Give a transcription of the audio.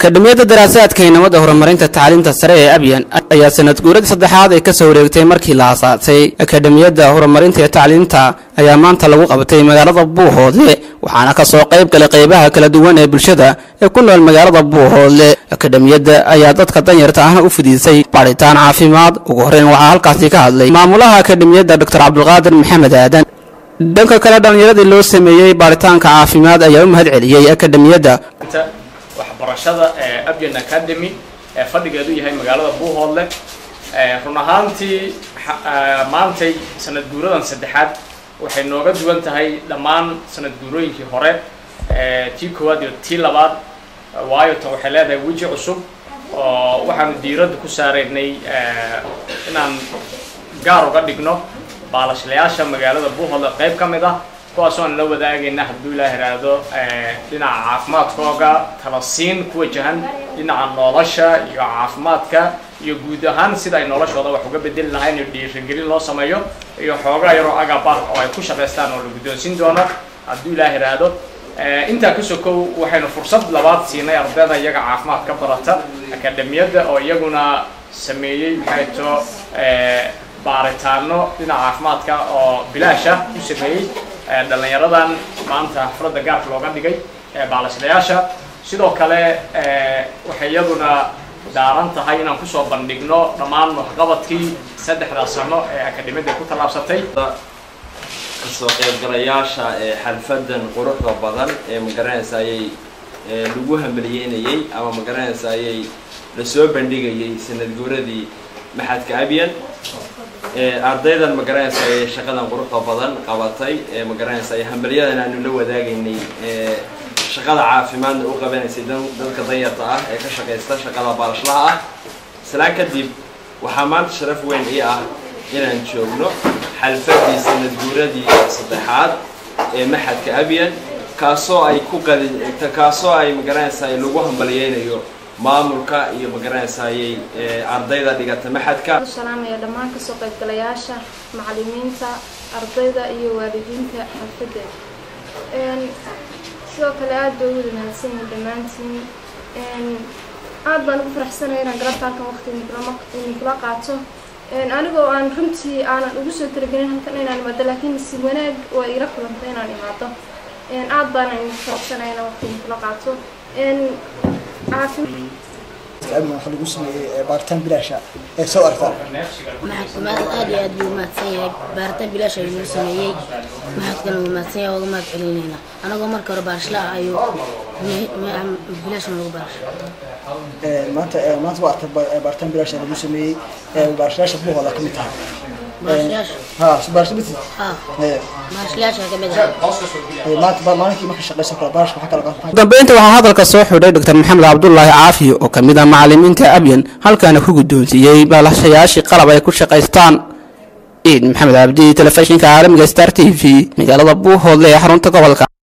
akademiyadda daraasaadka iyo nabadda horumarinta tacliinta sare ee abyan ayaa sanad guuradii saddexaad ay kasoo wareegtay markii la aasaasay akademiyadda horumarinta iyo tacliinta ayaa maanta lagu qabatay magaalada buuhoodle waxaana kasoo qayb galay qaybaha kala duwan ee bulshada ee ku nool magaalada buuhoodle akademiyadda ayaa dadka danyarta ahna u fidisay baadhitaan caafimaad ugu horreyn waxaa halkaasi ka hadlay maamulaha akademiyadda doctor cabdulqaadir maxamed aadan dhanka kale dhallinyaradii loo sameeyey baaritaanka caafimaad ayaa u mahad celiyey akademiyadda waxbarashada ee abyan academy ee fadhigeedu yahay magaalada buuhoodle run ahaantii maantay sanad guuradan saddexaad waxay nooga duwan tahay dhammaan sanad guurooyinkii hore tii koowaad iyo tii labaad waayo tan waxay leedahay weji cusub oo waxaanu diiradda ku saaraynay inaan gaar uga dhigno baalashlayaasha magaalada buuhoodle qayb ka mid ah kuwaas oan la wadaagayna hadduu ilaah iraahdo dhinaca caafimaadkooga tala siin ku wajahan dhinaca nolosha iyo caafimaadka iyo guud ahaan sida ay noloshooda wax uga bedeli lahayn iyo dhiirigelin loo sameeyo iyo xoogaa yaroo agab ah oo ay ku shaqaystaan oo la guddoonsin doono hadduu ilaah iraahdo intaa ka sokow waxaynu fursad labaad siinay ardayda iyaga caafimaad ka barata akademiyadda oo iyaguna sameeyey maxay to baaritaano dhinaca caafimaadka oo bilaasha u sameeyey dhalinyaradan maanta xafladda gaarka looga dhigay baalashlayaasha sidoo kale waxay iyaduna daaran tahay inaan kusoo bandhigno dhammaan waxqabadkii saddexdaa sano ee akademiyadda ku tallaabsatay kasoo qaybgalayaasha ee xalfadan quruxda badan ee magaranaysa ayay lagu hamaliyeynayey ama magaranaysa ayay lasoo bandhigayay sanad guuradii maxadka abyan ardaydan magaranaysa ayay shaqadan quruxda badan qabatay ee magaranaysa ay hambalyadan aanu la wadaagaynay shaqada caafimaadna u qabanaysay dadka danyarta ah ee ka shaqaysta shaqada baalashlaha ah islaan kadib waxaa maanta sharaf weyn ii ah inaan joogno xalfadii sanad guuradii saddexaad ee maxadka abyan kaasoo ay ku qadi kaasoo ay magaranaysa lagu hambalyeynayo maamulka iyo magaranaysaayay ardayda dhigata maxadka salaamaya dhammaan kasoo qaybgalayaasha macalimiinta ardayda iyo waalidiinta xalfadeeda sidoo kale aada bay uwada mahadsanyihin dhammaantiin aada baan ugu faraxsanaya inaan galabta halkan waqti ninkula qaato anigoo aan runtii aanan ugu soo talagelin halkan inaan imaado laakiin si wanaag waa iila kulantay inaan imaado aada baana idinku faraxsanaya inaan waqti ninkula qaato waxa lagu sameeyey baaritaan bilaasha ee soo aragtaan maxadka aad iyo aad buu mahadsan yahay baaritaan bilaash ayuu nagu sameeyey maxadkana wuu mahadsan yahay waaga mahad celinayna anagoo marka hore baarashla ah ayuu bilaash nagu baarasha maanta maanta waa artay baaritaan bilaasha lagu sameeyey baarashlayaasha buuhooda ka mid tahay ha baarasha mid ha baarashlayaasha ka mid ah maanta maalinkii marka shaqeyso kale baarashka waxaa kala qaatan dambeynta waxaa hadalka soo xidhay doctor maxamed cabdulaahi caafi oo ka mid ah macalimiinta abyan halkaana ku guddoonsiiyey baalashayaashii qalab ay ku shaqaystaan ciid maxamed cabdi telefishinka caalamiga star t v magaalada buuhoodle ee xarunta gobolka